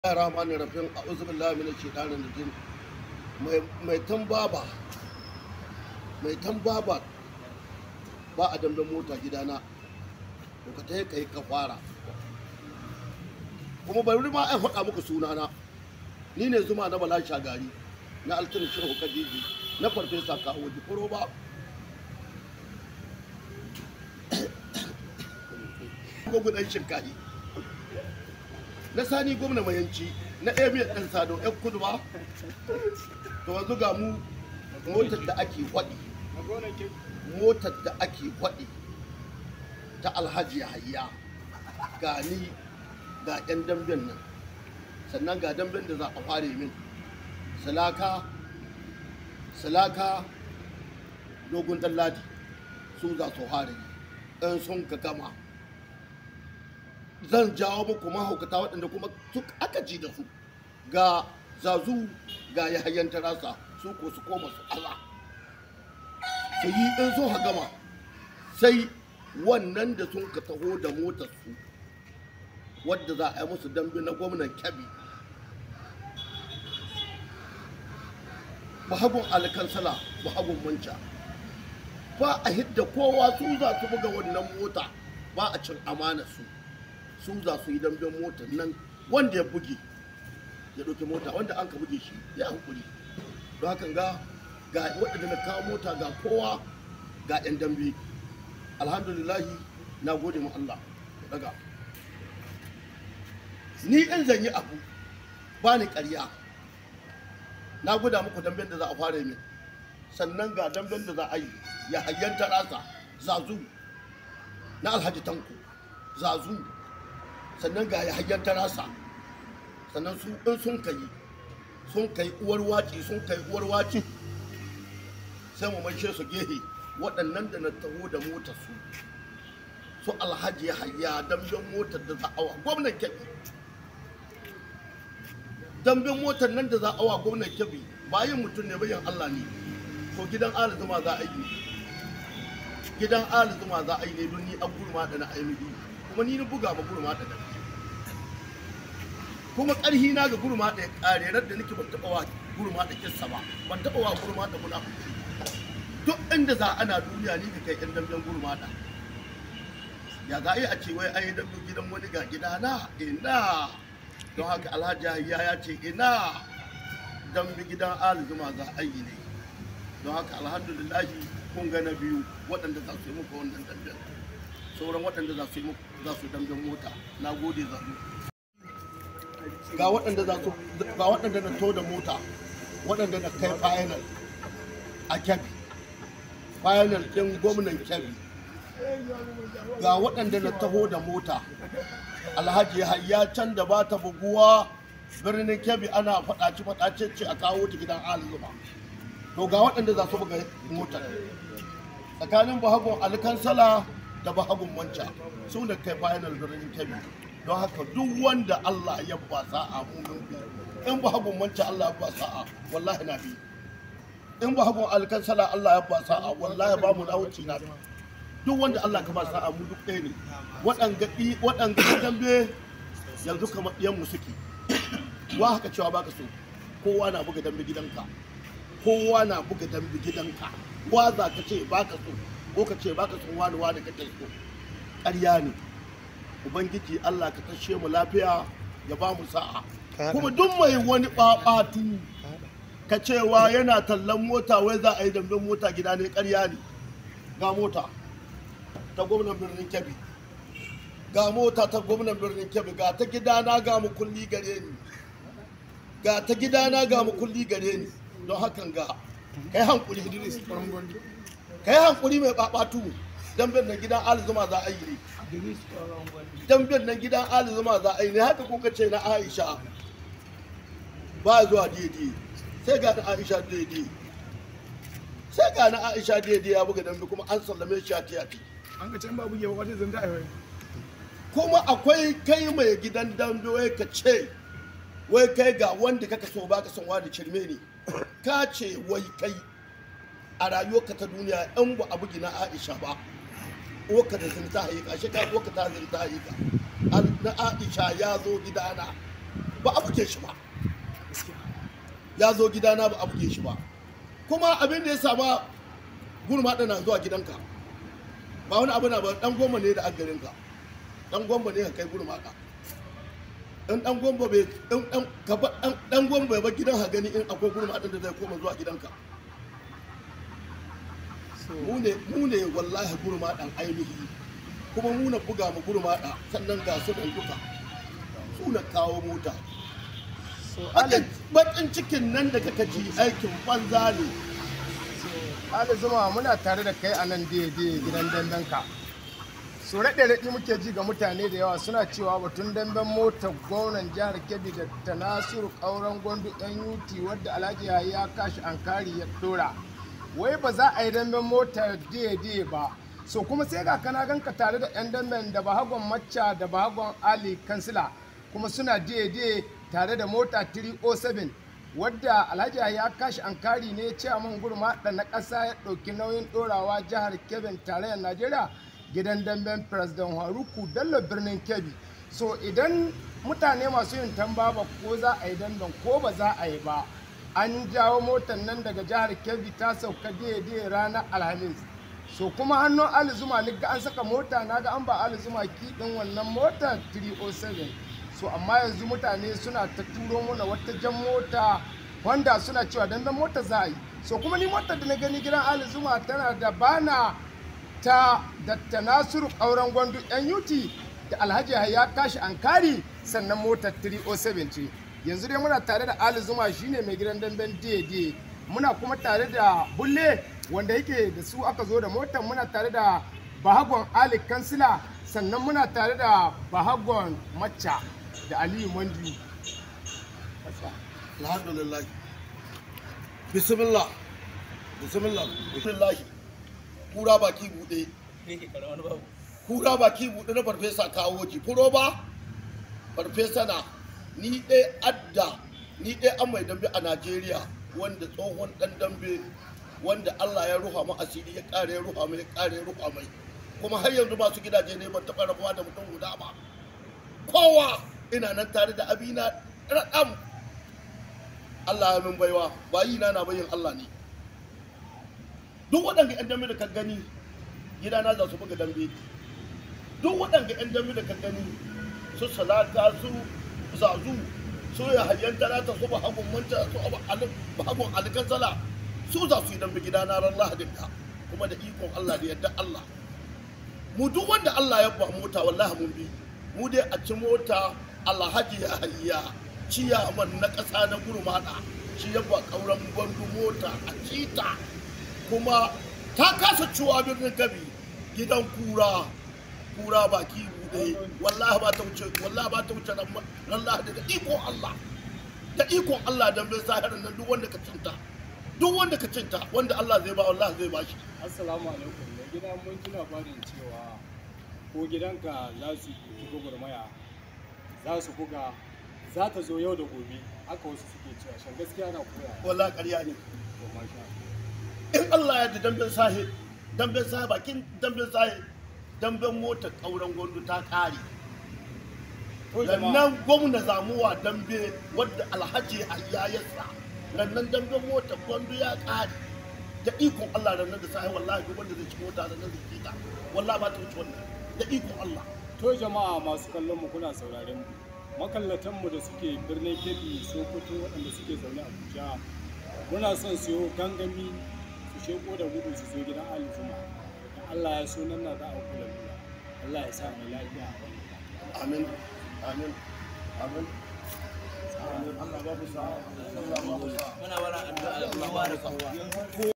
rahmanin rafin a uzubillahi min shaitanin rajim mai tambaba mai tambaba ba a damben mota gidana to ka tayi kai ka fara kuma bari ma ai faɗa muku sunana ni ne zuma na bala shagari na altin shehu kadiji na farfesa kawo jikoro ba gwagwadon shinkahi na sani gwamna mayanci na emir ɗan sado yan kudu ba to yanzu ga mu motar da ake waɗi motar da ake waɗi ta alhaji hayya ga ni ga yan damben nan sannan ga damben da za a fare min salaka salaka dogon ɗan ladi su za su fare in sun ka gama zan jawo muku mahaukata waɗanda kuma su aka ji da su ga zazu ga yahayen tarasa su ko su koma su ala su yi in sun gama sai wannan da sun ka taho da motar su wadda za a yi musu dambe na gwamnan kyabi bahagun alkansala bahagun manca ba a hidda kowa su za su buga wannan mota ba a cin amanar su su za su yi damben motar nan wanda ya buge ya ɗauki mota wanda an ka buge shi ya hankuri don hakan ga ga waɗanda na kawo mota ga kowa ga 'yan dambe alhamdulillahi na gode ma Allah daga ni in zan yi abu ba ni ƙarya na gwada muku damben da za a fara min sannan ga damben da za a yi ya hayyanta rasa zazu na alhaji tanko zazu sannan ga ya hanyar tarasa sannan su in sun kai sun kai uwar waci sun kai uwar waci sai mu maishe su gehe waɗannan da na taho da motar su su alhaji hayya damben motar da za a wa gwamnan kebbi damben motar nan da za a wa gwamnan kebbi bayan mutum ne bayan allah ne ko gidan ali zuma za a yi gidan ali zuma za a yi ne don ni an gurma da na ainihi kuma ni na buga ma gurma da nan kuma ƙarhi na ga gurma da ya ƙare rar da nake ban taɓa wa gurma da kissa ba ban taɓa wa gurma da munafiki duk inda za ana duniya ni ka kai ƴan damben gurma da ya za a yi a ce wai an yi dambe gidan wani ga gida na ina don haka alhaji hayya ya ce ina dambe gidan alizuma za a yi ne don haka alhamdulillahi kun ga na biyu waɗanda za su yi muku wannan damben sauran waɗanda za su yi muku za su damben mota na gode zaru ga waɗanda za su ga waɗanda na to da mota waɗanda na kai final a kyabi final ɗin gwamnan kyabi ga waɗanda na taho da mota alhaji hayya can da ba ta buguwa birnin kyabi ana faɗaci faɗace ce a kawo ta gidan alzuma to ga waɗanda za su buga motar tsakanin bahagun alkansala da bahagun manca su da kai final birnin kyabi don haka duk wanda Allah ya ba sa'a mumin bi in ba hagun manci Allah ya ba sa'a wallahi na bi in ba hagun alkansala Allah ya ba sa'a wallahi ba mu nawuci na bi duk wanda Allah ka ba sa'a mu duk ɗaya ne waɗanga waɗanga dambe yanzu kamar ɗiyan mu suke wa haka cewa baka so kowa na buga dambe gidanka kowa na buga dambe gidanka wa za ka ce baka so ko ka ce baka so wani wani kake so ƙarya ne ubangiji Allah ka tashe mu lafiya ya ba mu sa'a kuma duk mai wani ɓaɓatu ka cewa yana tallan mota wai za a yi damben mota gida ne ƙarya ne ga mota ta gwamnan birnin kebbi ga mota ta gwamnan birnin kebbi ga ta gidana ga mu kulli gare ni ga ta gidana ga mu kulli gare ni don hakan ga kai hankuri Idris kai hankuri mai ɓaɓatu damben na gidan alizuma za a yi ne damben nan gidan ali zuma za a yi ne haka kuka ce na aisha ba zuwa daidai sai ga na aisha daidai sai ga na aisha daidai ya buga dambe kuma an sallame shi a tiyati an ka can babu yawa wata zanda a kuma akwai kai mai gidan dambe wai ka ce wai kai ga wanda kaka so baka son wani cirme ne ka ce wai kai a rayuwarka ta duniya in ba a bugi na aisha ba uwarka da zinta haika shi ka uwarka ta zinta haika na aisha ya zo gidana ba a buge shi ba ya zo gidana ba a buge shi ba kuma abin da ya sama gurma na zuwa gidanka ba wani abu na ba dan goma ne da agarinka dan goma ne ka kai gurma ka in dan goma bai in dan ka ba dan dan goma bai ba gidan ha gani in akwai gurma da zai koma zuwa gidanka mu ne mu ne wallahi gurma dan ainihi kuma mu na buga mu gurma da sannan ga su dan duka su na kawo mota so bakin bakin cikin nan da kaka ji aikin banza ne Ali Zuma muna tare da kai a nan daidai gidan dambenka. So raɗe raɗi muke ji ga mutane da yawa suna cewa batun damben motar gwamnan jihar Kebbi da ta Nasiru ƙauren gwandu ɗan yuti wadda Alhaji ya kashi ankari ya ɗora. Wai ba za a yi damben motar daidai ba. So kuma sai ga kana ganka tare da 'yan damben da bahagon macca da bahagon Ali Kansila kuma suna daidai tare da mota 307 wadda alhaji ya kashi ankari ne ciyaman gurma da na ƙasa ya ɗauki nauyin ɗorawa jihar kebbi tarayyar najeriya gidan damben president haruku bello birnin kebbi so idan mutane masu yin tamba ba ko za a yi damben ko ba za a yi ba an jawo motar nan daga jihar kebbi ta sauka daidai ranar alhamis so kuma hannun ali zuma ni ga an saka mota na ga an ba ali zuma kiɗin wannan motar 307 so amma yanzu mutane suna ta turo mana wata jan mota wanda suna cewa dandan mota za a yi so kuma ni motar da na gani gidan ali zuma tana da bana ta datta nasiru ƙauren gwandu yan yuti da alhaji ya kashi ankari sannan motar 307 ce yanzu dai muna tare da ali zuma shine mai gidan damben daidai muna kuma tare da bulle wanda yake da su aka zo da motar muna tare da bahagon ali kansila sannan muna tare da bahagon macca da aliyu mandi alhamdulillah bismillah bismillah bismillah kura baki bude kura baki bude na farfesa kawo ji furo ba farfesa na ni ɗaya adda ni ɗaya an mai dambe a najeriya wanda tsohon ɗan dambe wanda allah ya ruha mu asiri ya ƙare ya ruha mai ya ƙare ya ruha mai kuma har yanzu masu gidaje ne ban taɓa rabuwa da mutum guda ba kowa ina nan tare da abina raɗam Allah ya min baiwa bayi na na bayin Allah ne duk waɗanda 'yan dambe da ka gani gidana za su buga dambe duk waɗanda 'yan dambe da ka gani su salata su zazu su ya hayyan talata su bahagun manta su bahagun alkansala su za su yi dambe gidana ran lahadin ka kuma da ikon Allah da yadda Allah mu duk wanda Allah ya ba mota wallahi mun bi mu dai a ci mota alhaji ya hayya ciyaman na ƙasa na gurmana shi ya ba ƙauren gwandu mota a cita kuma ta kasa ciwa birnin gabi gidan kura kura baki bude wallahi ba ta wuce wallahi ba ta wuce ran lahadi da ikon Allah da ikon Allah dan bai sahirin nan duk wanda ka cinta duk wanda ka cinta wanda Allah zai ba wallahi zai ba shi Assalamu alaikum. Da gida mun ji labarin cewa ko gidanka za su yi gwagwarmaya za su buga za ta zo yau da gobe haka wasu suke cewa shan gaskiya na koya. wallahi ƙarya ne To masha in Allah ya da damben sahi damben sahi bakin damben sahi damben mota ƙauren gwandu ta ƙare To jama'a rannan gwamna zamuwa dambe wadda alhaji hayya ya sa rannan damben mota gwandu ya ƙare da ikon Allah rannan da sahi wallahi duk wanda zai ci mota rannan zai kita wallahi ba ta wuce wannan da ikon Allah to jama'a masu kallon mu kuna sauraren mu makallatan mu da suke birnin Kebbi Sokoto waɗanda suke zaune a Abuja muna son su yi gangami su sheko da gudu su zo gidan Ali Zuma da Allah ya so nan na za a kula lura Allah ya sa mu lafiya amin amin amin amin Allah ba mu sa'a Allah ba mu sa'a muna bara addu'a Allah ba da kowa